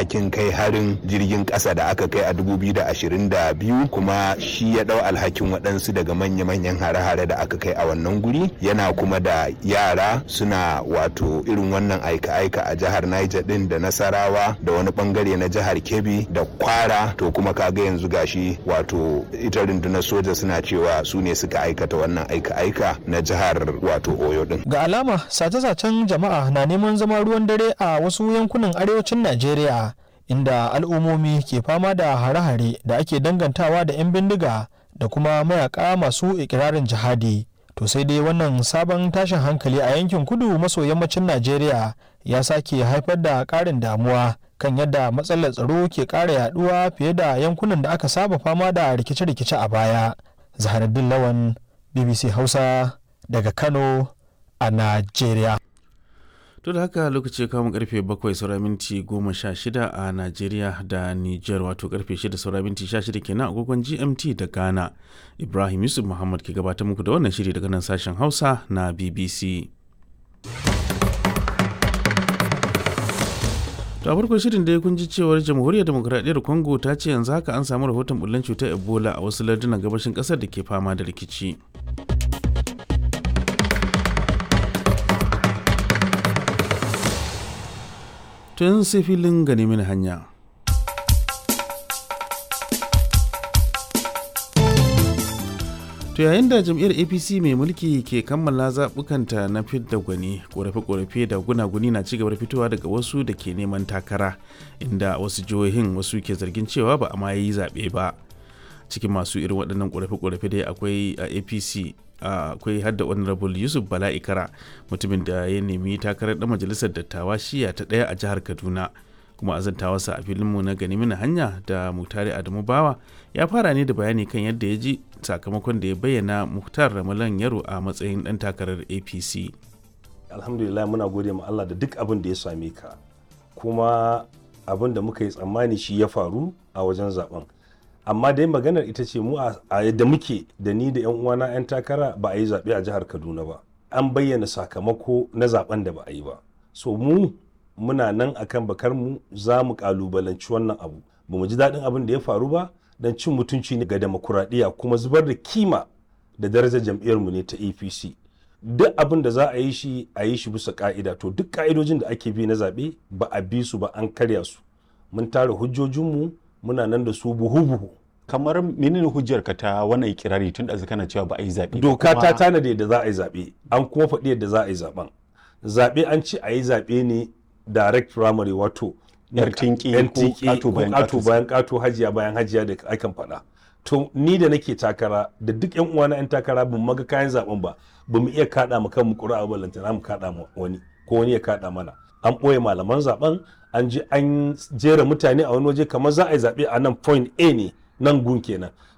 alhakin kai harin jirgin ƙasa da aka kai a 2022 kuma shi ya ɗau alhakin waɗansu daga manya-manyan hare-hare da aka kai a wannan guri yana kuma da yara suna wato irin wannan aika-aika a jihar Niger din da Nasarawa da wani bangare na jihar Kebbi da Kwara to kuma kaga yanzu gashi wato ita rundunar soja suna cewa su ne suka aikata wannan aika-aika na jihar wato Oyo din. Ga alama sace-sacen jama'a na neman zama ruwan dare a wasu yankunan arewacin Najeriya inda al'ummomi ke fama da hare-hare da ake dangantawa da 'yan bindiga da kuma mayaka masu ikirarin jihadi. To sai dai wannan sabon tashin hankali a yankin kudu maso yammacin Najeriya ya sake haifar da ƙarin damuwa kan yadda matsalar tsaro ke ƙara yaduwa fiye da yankunan da aka saba fama da rikice-rikice a baya. Zaharaddin Lawan, BBC Hausa daga Kano a Najeriya. to da haka lokaci kamun karfe bakwai saura minti goma sha shida a najeriya da niger wato karfe shida saura minti sha shida kenan agogon gmt da ghana ibrahim yusuf muhammad ke gabatar muku da wannan shiri daga nan sashen hausa na bbc to a farkon shirin da ya kunji cewar jamhuriyar demokuraɗiyyar congo ta ce yanzu haka an samu rahoton bullen cutar ebola a wasu lardunan gabashin ƙasar da ke fama da rikici tun sai filin gani mini hanya. To yayin da jam'iyyar APC mai mulki ke kammala zaɓukanta na fidda gwani, ƙorafe-ƙorafe da gunaguni na cigaba da fitowa daga wasu da ke neman takara, inda wasu jihohin wasu ke zargin cewa ba a ma yi zaɓe ba. Cikin masu irin waɗannan ƙorafe-ƙorafe dai akwai a APC akwai uh, hadda honorable yusuf bala ikara mutumin da ya nemi takarar dan majalisar dattawa shiya ta daya a jihar kaduna kuma azantawarsa a filinmu na gani mini hanya da mutare adamu bawa ya fara ne da bayani kan yadda ya ji sakamakon da ya bayyana muhtar ramalan yaro a matsayin dan takarar apc alhamdulillah muna gode ma allah da duk abin da ya same ka kuma abin da muka yi tsammani shi ya faru a wajen zaben amma dai maganar ita ce mu a yadda muke da ni da yan uwana yan takara ba a yi zaɓe a jihar kaduna ba an bayyana sakamako na zaben da ba a yi ba so mu muna nan akan bakar mu za mu kalubalanci wannan abu ba mu ji daɗin abin da ya faru ba don cin mutunci ne ga demokuraɗiyya kuma zubar da kima da darajar jam'iyyar mu ne ta apc duk abin da za a yi shi a yi shi bisa ka'ida to duk ka'idojin da ake bi na zaɓe ba a bi su ba an karya su mun tara hujjojinmu muna nan da su buhu-buhu. kamar menene hujjar ka ta wannan ikirari tun da kana cewa ba a yi zaɓe doka ta tanada yadda za a yi zaɓe an kuma faɗi yadda za a yi zaɓen zaɓe an ce a yi zaɓe ne direct primary wato yar tinki ko ƙato bayan ƙato hajiya bayan hajiya da akan faɗa to ni da nake takara da duk yan uwana yan takara ban maga kayan zaɓen ba ba mu iya kaɗa mu kan mu ƙura'a ballantana mu kaɗa mu wani ko wani ya kaɗa mana an ɓoye malaman zaben an ji an jera mutane a wani waje kamar za a yi zaɓe a nan point a ne nan gun kenan